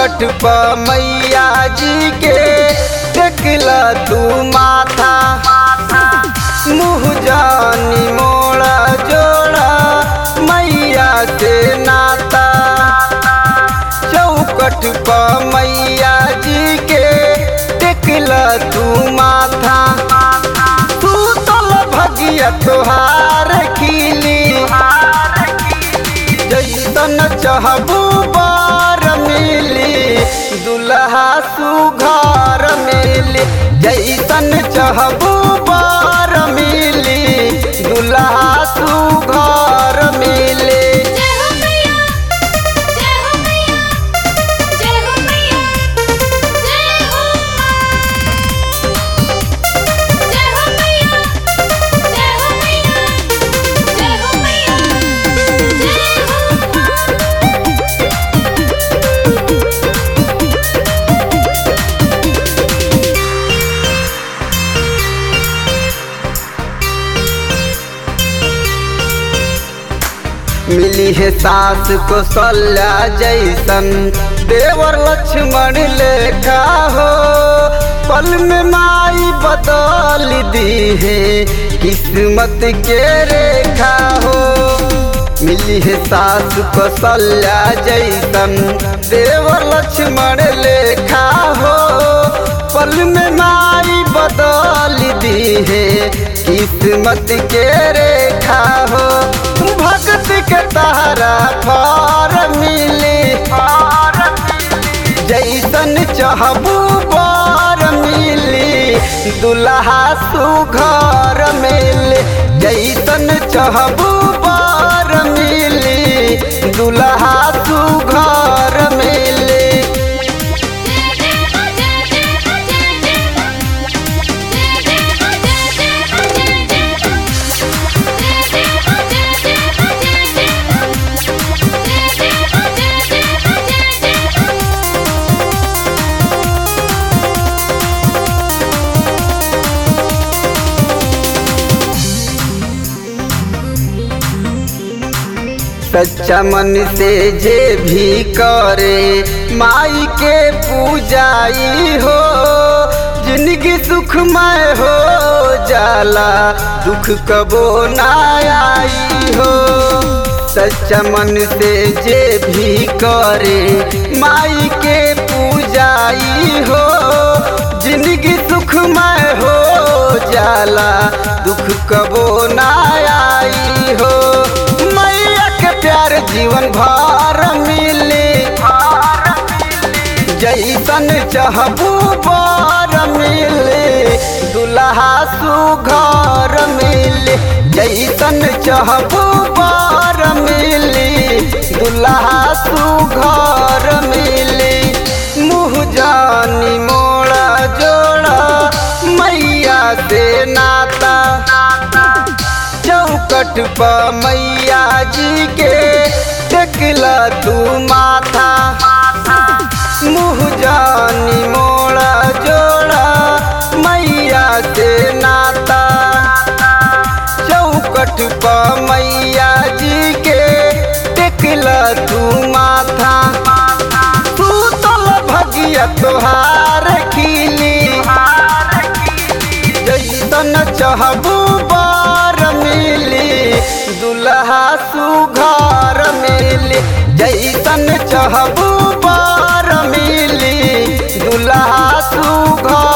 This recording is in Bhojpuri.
चौकट पर मैया जी के टेकला तू माथा मुँह जानी मोड़ा जोड़ा मैया से नाता चौकट पर मैया जी के टेकला तू माथा तू तल भगिया तोहार खिली जैसन चाहबू बार मिली दुल्हा सुघर मिली जैसन चाहबू बार मिली दुल्हा सुघर मिली जय हो मैया जय हो मैया जय हो मैया जय हो जय हो मैया जय हो मैया जय हो मैया जय हो मिली है सास को सल्ला जैसन देवर लक्ष्मण लेखा हो पल में माई बदल दी है किस्मत के रेखा हो मिली है सास को सल्ला जैसन देवर लक्ष्मण लेखा हो पल में माई बदल दी है किस्मत के रेखा हो भक्त के तारा फार मिली जैसन चाहबू बार मिली दुल्हा सुघर मिली जैसन चाहबू बार मिली दुल्हा सुघर मिली सच्चा मन से जे भी करे माई के पूजाई हो जिंदगी सुखमय हो जाला दुख कबो ना आई हो सच्चा मन से जे भी करे माई के पूजाई हो जिंदगी सुखमय हो जाला दुख कबो ना आई हो मैया के प्यार जीवन भर मिले जैसन चाहबू बार मिले दुल्हा सुघर मिले जैसन चाहबू बार मिले दुल्हा सुघर मिले मुँह जानी मोड़ा जोड़ा मैया से नाता चौकट पर मैया जी के टेकला तू माथा मुँह जानी मोड़ा जोड़ा मैया से नाता चौकट पर मैया जी के टेकला तू माथा तू तल भगिया तोहार खिली जैसन चाहबू बार मिली दुल्हा सुघर मिली जैसन चाहबू बार मिली दुल्हा सुघर